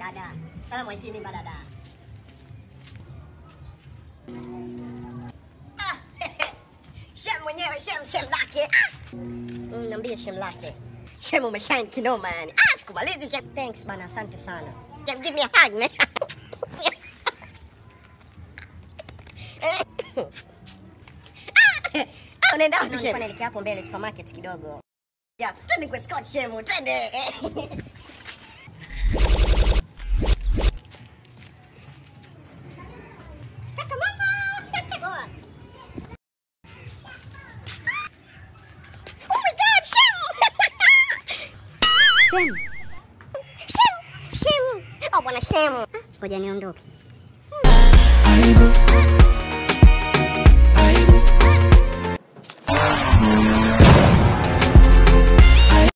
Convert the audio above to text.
Dada. Salamu aitini badada. Ah, Shem mwenyewe shem shem lake. Ah. Mm, Niambie shem lake. Shem umeshine kinoma yani. Ah, sikumalizi shem. Thanks bana, asante sana. Shem give me a hug man. Ah, unaenda wapi shem? Naelekea hapo mbele supermarket kidogo. Ya, twende kwa Scott Shem, twende. Kaka mama. Poa. Oh my god, Shem! Shem, Shem! Shem! Oh, bwana Shem. ngoja niondoke.